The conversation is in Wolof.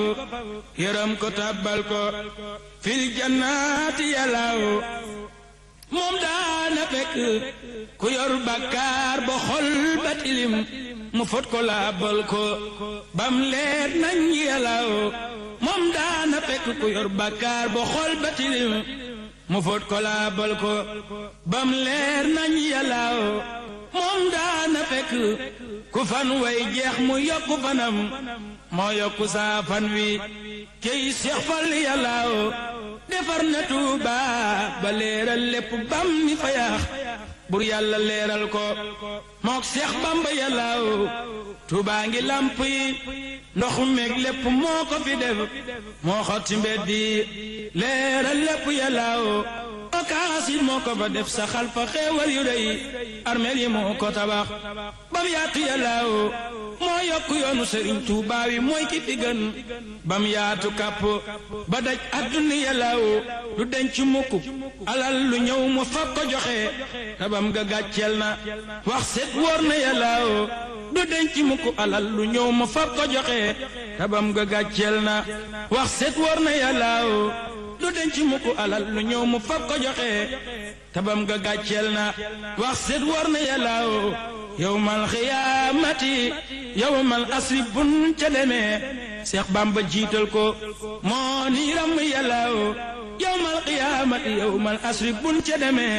yërëm ko tàbbal ko fil jannaati yàllaaw moom daana fekk ku yor bàkkaar ba xol ba tilim mu fot ko laabal ko bam leer nañ yàllaaw moom daana fekk ku yor bàkkaar ba xol ba tilim mu fot ko laabal ko bam leer nañ yàllaaw moom daana fekk ku fan way jeex mu yokku fanam moo yokku saa fan wi cey seex fal yàllaaw defar na tuuba ba leeral lépp bam mi fa yaax bur yàlla leeral ko mook seex bamba yàllaaw tuuba ngi lamp yi ndox meeg lépp moo ko fi def moo xotti mbedd yi leeral lépp yàllaaw okaasit moo ko fa def saxal fa xeewal yu rëy armeel yi moo ko tabax bam yaatu yàllaaw moo yokku yoonu sëriñ Tuubaa wi mooy ki fi gën bam yaatu kàpp ba daj àdduna yàllaaw du denc mukk alal lu ñëw mu fab ko joxe tabam ga gàcceel na wax set wóor na yàllaaw du denc mukk alal lu ñëw mu fab ko joxe tabam ga gàcceel na wax set wóor na yàllaaw du denc mukk alal lu ñëw mu fab ko joxe tabam ga gàcceel na wax set wóor na yàllaaw yowmal xiyaamati yowmal asri bun ca demee Seex Bamba jiital ko moo ni ram yàllaaw yowmal xiyaamati yowmal asri bun ca demee